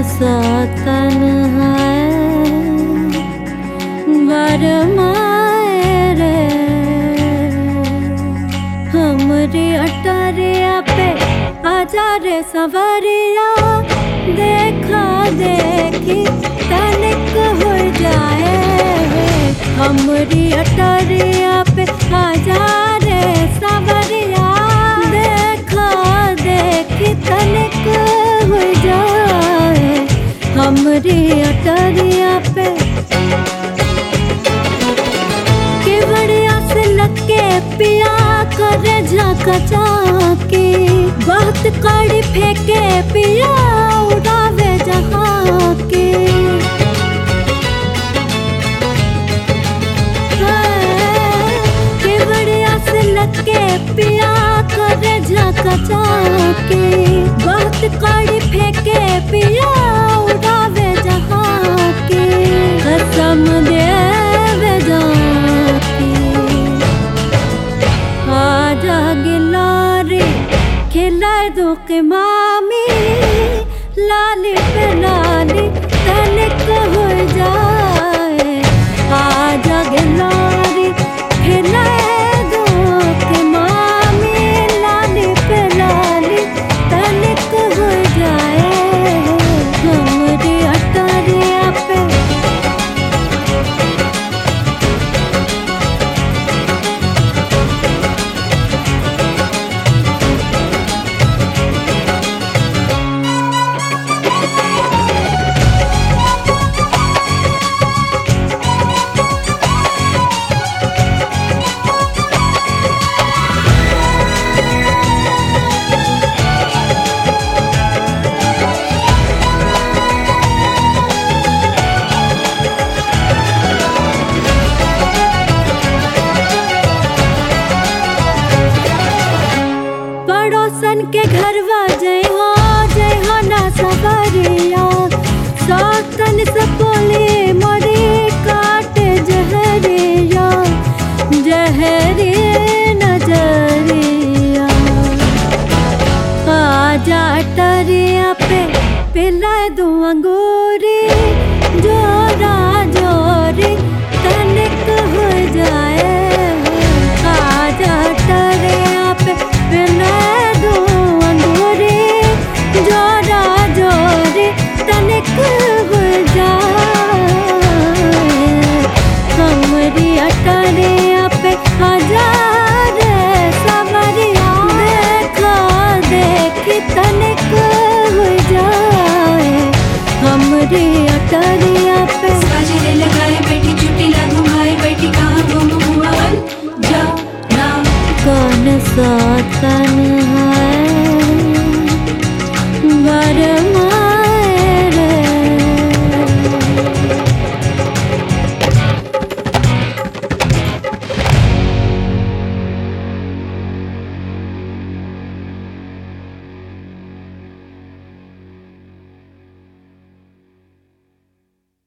सा तन्हाए बरमाए रे हमरी अटरिया पे आजा रे सवरिया देखा देखी तनिक हो जाए हमरी अटरिया पे आजा रे सवरिया देखा देखी तनिक हो जाए हमरी अटरिया पे केवड़िया से लगे पिया करे झाका चाके बहुत कड़ी फेंके पिया उड़ावे जहाँ के हाँ, केवड़िया से लगे पिया करे झाका चाके बहुत कड़ी फेंके पिया उड़ावे जहाँ के कसम देवे जाके आजा गिलारे खिलाए दो के मामी लाली पे लाली तनिक हो जाए आजा गिलारे खिलाए दो के मामी लाली पे लाली तनिक हो जाए हमरी अटरिया पे पड़ोसन के घरवा जय हो जय हो ना सबरिया सौतन से बोले मोरे काट जहरिया जहरे नजरिया आजा टरिया पे पिलाए दो अंगूरी जोरा जोरी तनिक हो जाए आजा टरिया पे पिलाए दो अंगूरी जोरा जोरी तनिक हो जाए हमरी अटरिया पे हजार सवरिया देखा देखी तनिक हो जाए हमरी अटरिया पे बाजरे लगाए बैठी चुटी ला घुमाए बैठी कहाँ घूम हुआ बन जा ना कौन सा तन है वरम